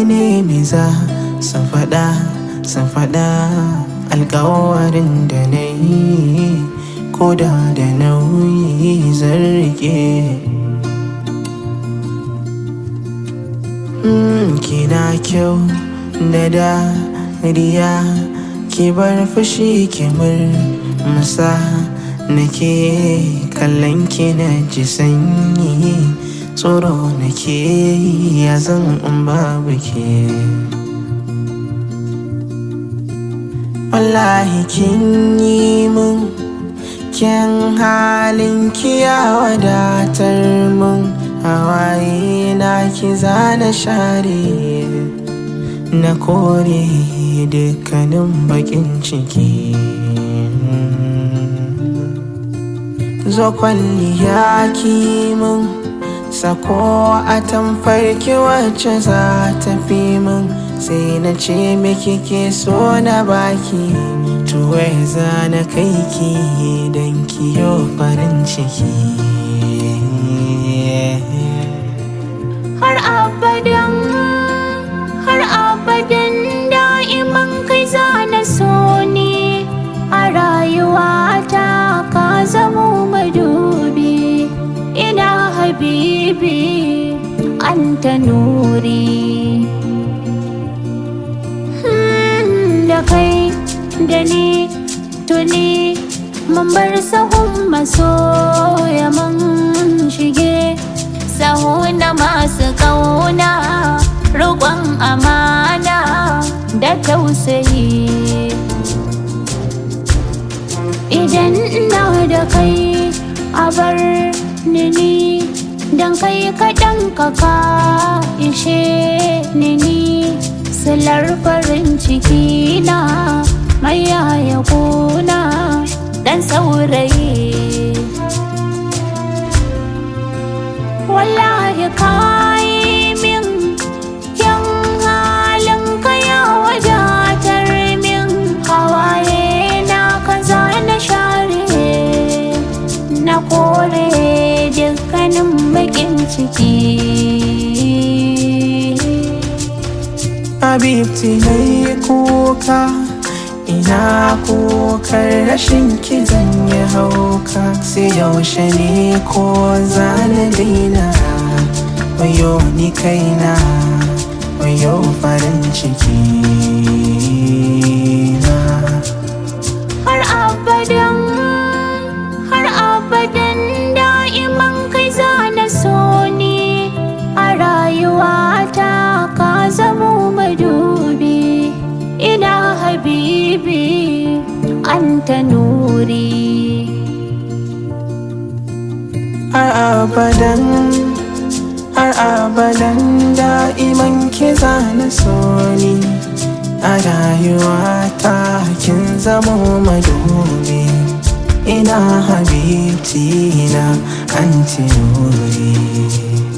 nemi za su faɗa su faɗa alkawarin da na yi ko da da nauyi zan rike kina kyau da dariya ki bar fushi ki murmusa nake kallon ki na ji sanyi tsoro nake ya zan in babu ke wallahi kin yi mun kyan halin ki ya wadatar mun hawaye na ki zana share na kore dukkanin bakin ciki zo kwalliya ki mun sako a tamfarki wacce za ta fi min sai na ce miki ke so na baki tuwai za na kai ki don kiyo farin ciki har abadan har abadan da'iman kai za na so ne a rayuwata ka zamo madubi ina habibi anta nuri da kai da ni tuni mun bar sahun masoya mun shige sahu na masu kauna roƙon amana da tausayi idan ina da kai a bar ni don kai kaɗan kaka ishe ni silar farin ciki na mai yaya kuna dan saurayi wallahi kayi min yan halin kaya wadatar min hawaye na kaza na share na kore dukkanin bakin ciki Habibti na yi kuka ina kokar rashin ki zan yi hauka sai yaushe ne ko zana daina wayo ni kaina wayo farin ciki na har abadan har abadan da'iman kai za na so ni a rayuwata ka zamo madubi ina habibi anta nuri har abadan har abadan da'iman ki zana so ni a rayuwata kin zamo madubi ina habibti na anti nuri